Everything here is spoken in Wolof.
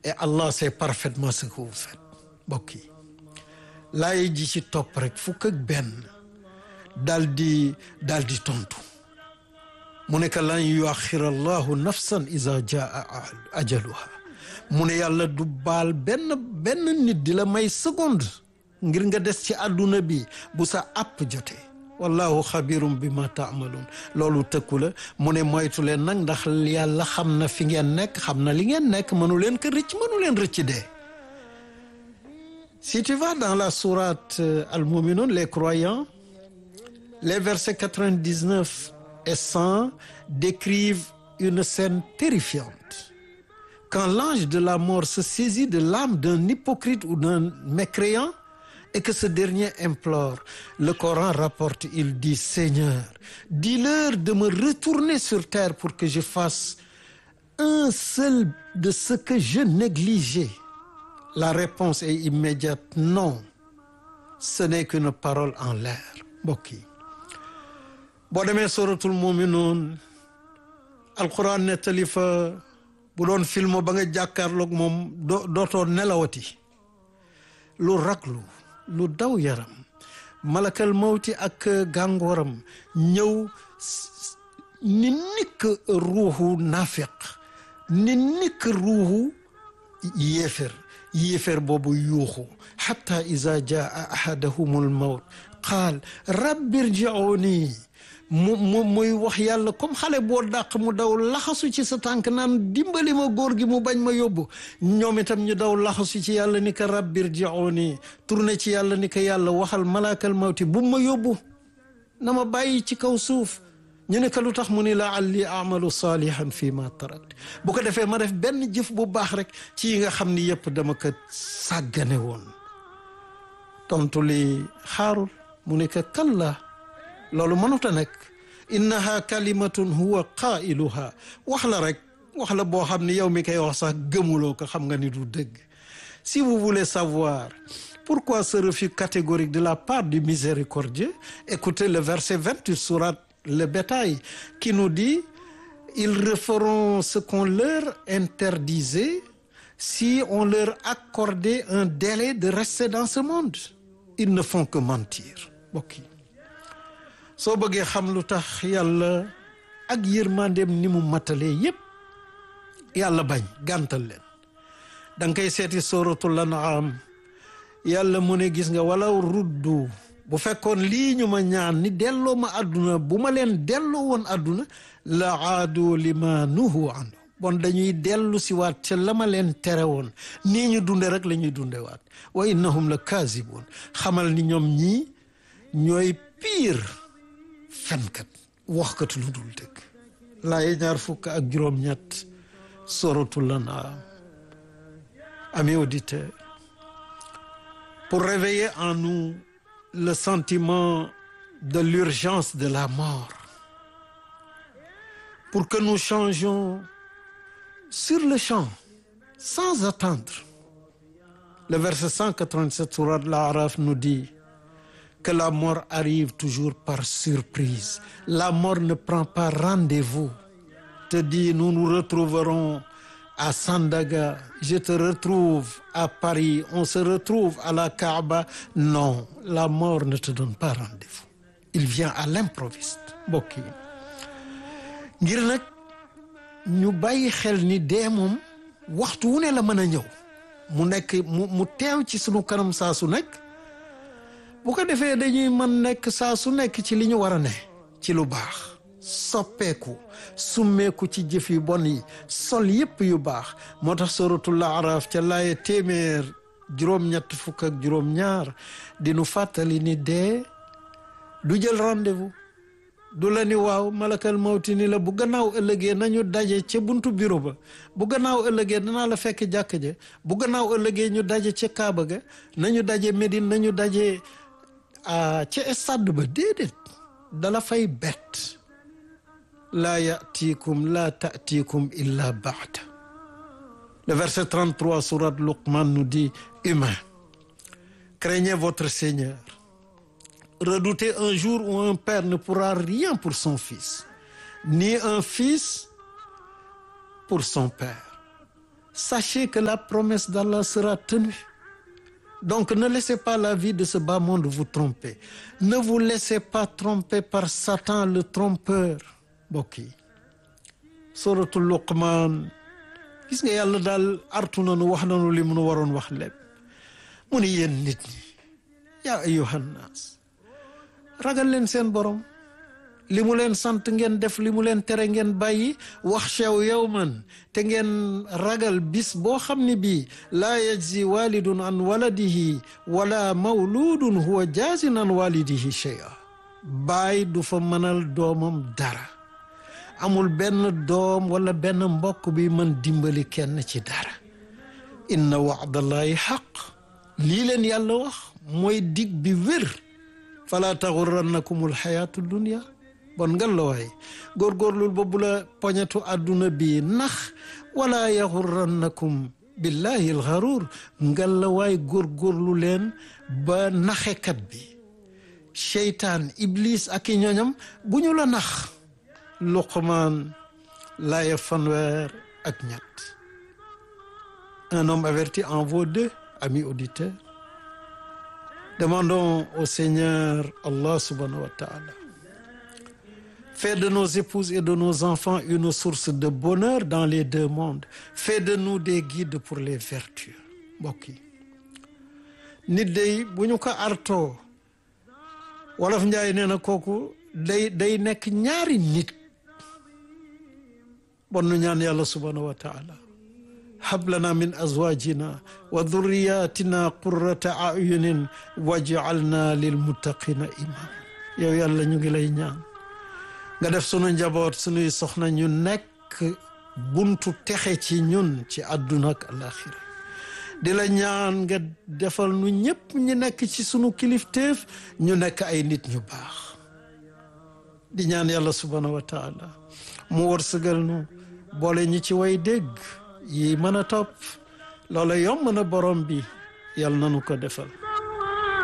et Allah sait parfaitement ce que vous faites mbokk yi laay ji ci topp rek fukk ak benn daal di daal di tontu mu ne que lan yuaxira allahu nafsan iza jaa ajaluha mu ne yàlla du baal benn benn nit di la may seconde ngir nga des ci àdduna bi bu sa àpp jotee wallahu xabirum bi ma taamaluun loolu tëkku la mu ne moytu leen nag ndax yàlla xam na fi ngeen nekk xam na li ngeen nekk mënu leen ko rëcc mënu leen rëcc dee si tu vas dans la sourate al-Mu'minun les croyants les versets 99 et 100 décrivent une scène terrifiante quand l'ange de la mort se saisit de l'âme d'un hypocrite ou d'un mécréant et que ce dernier implore le Coran rapporte il dit Seigneur dis-leur de me retourner sur terre pour que je fasse un seul de ce que je négligeais la réponse est immédiate non ce n'est qu'une parole en l'air mbokk yi boo demee suratul muminuun alquran nettali fa bu doon film ba nga jàkkaarloog moom doo dootoo nelawati lu raglu lu daw yaram malakal mawti ak gàngooram ñëw ni nikk ruuxu naafiq ni nikk ruuxu yéefér yéefér boobu yuuxu xatta iza jaa ahadahumul mawt qaal rabbi irji'uni mu mu muy wax yàlla comme xale boo dàq mu daw laxasu ci sa tànk naan dimbali ma góor gi mu bañ ma yóbbu ñoom itam ñu daw laxasu ci yàlla ni ko rabbir ji'uni tourné ci yàlla ni ko yàlla waxal malaakal mawti bu ma yóbbu na ma bàyyi ci kaw suuf ñu ne ko lu tax mu ni la alli amalu salihan fii ma tarakt bu ko defee ma def benn jëf bu baax rek ci yi nga xam ni yëpp dama ko sàggane woon tontu li xaarul mu ne ko kalla loolu mënut a nekk innaha kalimatun huwa qailuha wax la rek wax la boo xam ni yow mi koy wax sax gëmuloo ko xam nga ni du dëgg si vous voulez savoir pourquoi ce refus catégorique de la part du miséricordieux écoutez le verset 28 sourate le bétail qui nous dit ils referont ce qu'on leur interdisait si on leur accordait un délai de rester dans ce monde ils ne font que mentir mbokk yi soo bëggee xam lu tax yàlla ak yërmandeem ni mu matalee yépp yàlla bañ gàntal leen da nga koy seeti suratul an'am yàlla mu ne gis nga walaw ruddu bu fekkoon lii ñu ma ñaan ni delloo ma àdduna bu ma leen delloo woon àdduna la aadu lima nuhu anhu bon dañuy dellu si waat ca la ma leen tere woon nii ñu dunde rek la ñuy dunde waat wa innahum la kaasibuun xamal ni ñoom ñii ñooy piir fenkat waxkat lu dul dëgg laaye ñaar fukk ak juróom-ñett suratul An'am amis auditeurs pour réveiller en nous le sentiment de l'urgence de la mort pour que nous changions sur le champ sans attendre le verset 187 sourate Al-A'raf nous dit que la mort arrive toujours par surprise la mort ne prend pas rendez-vous te dit nous nous retrouverons à Sandaga je te retrouve à Paris on se retrouve à la Kaaba non la mort ne te donne pas rendez-vous il vient à l'improviste mbokk yi ngir nag ñu bàyyi xel ni dee moom waxtu wu ne la mën a ñëw mu nekk mu mu teew ci sunu kanam saa su nekk bu ko defee dañuy mën nekk saa su nekk ci li ñu war a ne ci lu baax soppeeku summeeku ci jëf yu bon yi sol yépp yu baax moo tax suratul Araf ca laaye téeméer juróom-ñett fukk ak juróom-ñaar di nu fàttali ni dee du jël rendez-vous du la ni waaw malakal mawti ni la bu gannaaw ëllëgee nañu daje ca buntu bureau ba bu gannaaw ëllëgee danaa la fekk jàkk ja bu gannaaw ëllëgee ñu daje ca Kaaba ga nañu daje Médine nañu daje ca stade ba déedéet dala fay bett laa yatiikum laa taatiikum illa baada le verset 33 sourate Luqman nous dit humain craignez votre Seigneur redoutez un jour où un père ne pourra rien pour son fils ni un fils pour son père sachez que la promesse d'Allah sera tenue donc ne laissez pas la vie de ce bas monde vous tromper ne vous laissez pas tromper par Satan le trompeur mbokk yi suratul Luqman gis nga yàlla daal artu nanu wax nanu li mu nu waroon wax lépp mu ni yéen nit ñi yaa ayyuhan naas ragal leen seen borom li mu leen sant ngeen def li mu leen tere ngeen bàyyi wax xew yawman te ngeen ragal bis boo xam ne bii laa yajzi walidun an waladihi wala mawludun huwa jaazin an walidihi shay'a baay du fa mënal doomam dara amul benn doom wala benn mbokk bi mën dimbali kenn ci dara inna wa'dallahi xaq lii leen yàlla wax mooy dig bi wér fala taxurrannakumul xayaatu dunia bon ngal la waay góorgóorlul ba bu la poñetu àdduna bi nax wala yaxurrannakum billahi alxaruur ngal la waay góorgóorlu leen ba naxekat bi seytaan iblis ak i ñoñam bu ñu la nax luqmaan laaya fanweer ak ñett un homme averti en vaut deux amis auditeurs demandons au Seigneur Allah subhanahu wa ta'ala fais de nos épouses et de nos enfants une source de bonheur dans les deux mondes fais de nous des guides pour les vertus mbokk yi nit day bu ñu ko artoo wolof njaay nee na kooku day day nekk ñaari nit bon nu ñaan yàlla subhanahu wa taala hab lana min azwajina wa dhurriyatina qurrata ayunin waj'alna lil muttaqina imam yow yàlla ñu ngi lay ñaan nga def sunu njaboot sunuy soxna ñu nekk buntu texe ci ñun ci àdduna ak alaxira di la ñaan nga defal nu ñëpp ñu nekk ci sunu kilifteef ñu nekk ay nit ñu baax di ñaan yàlla subhanahu wa taala mu wërsëgal nu boole ñi ci way dégg yi mën a topp loola yomb na borom bi yàlla nanu ko defal